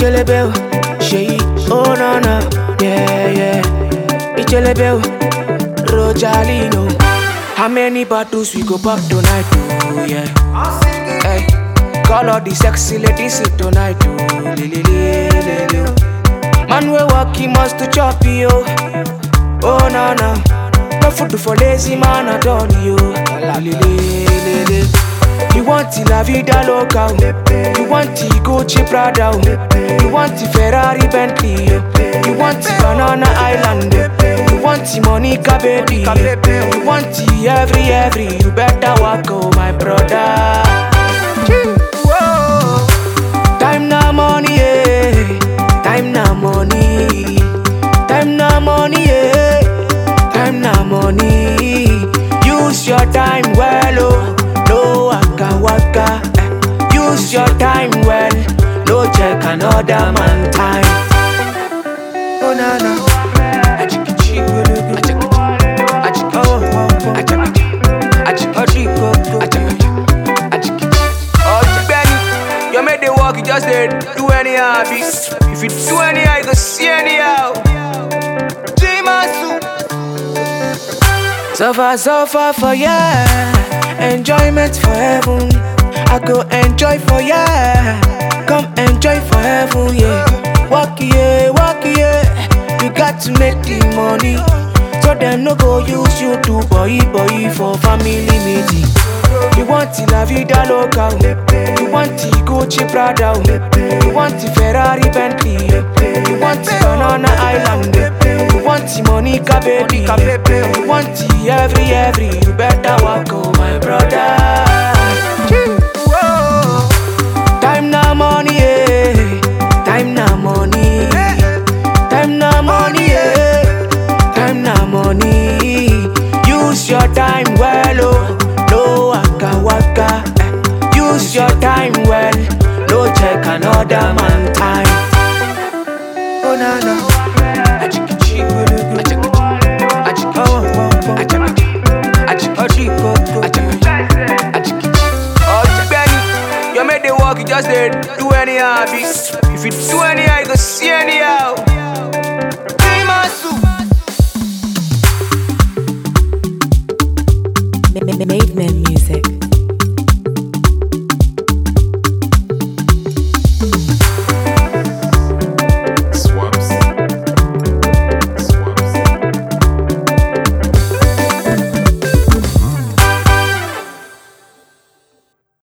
Ichelebel, Shay, oh no no, yeah yeah. Ichelebel, Rojalino. How many bottles we go pop tonight? Oh yeah. Hey, call all the sexy ladies here tonight. Oh, li, li, li, li, li. Man we walk, he must to chop you. Oh no no, no food for lazy man at all you. Li, li, li, li, li. You want the La Vida Loca, oh. you want the Gucci Prada, oh. you want the Ferrari Bentley, oh. you want the Banana Island, oh. you want the Monica baby, you want the every every. You better walk, oh my brother. Whoa. Time na money, yeah. Time na money. Time na money, yeah. Time na money. Use your time well, oh. No waka waka. eh. Use your time well. No check another man time. Oh na na. Achikichi, achikichi, achikichi, oh, achikichi, achikichi, achikichi, achikichi. Ọ̀gbẹ́ni, you make the work, you just dey do anyhow, abi. If you do anyhow, you go see anyhow. Jimasu. Suffer, suffer for ya, enjoyment for heaven. I go enjoy for ya, come enjoy for heaven, yeah. Walk yeah, walk yeah, you got to make the money. So them no go use you to boy boy for family meeting. You want the La Vida Loca, oh. you want the Gucci Prada, oh. you want the Ferrari Bentley, oh. you want the Banana Island, oh. you want the Monica baby, you want the every every. You better walk, oh my brother. Whoa. Time na money, yeah. Time na money. Time na money, yeah. Time na money. Use your time well, oh. No waka waka. eh. Use your time well. No check another man time. Oh na na.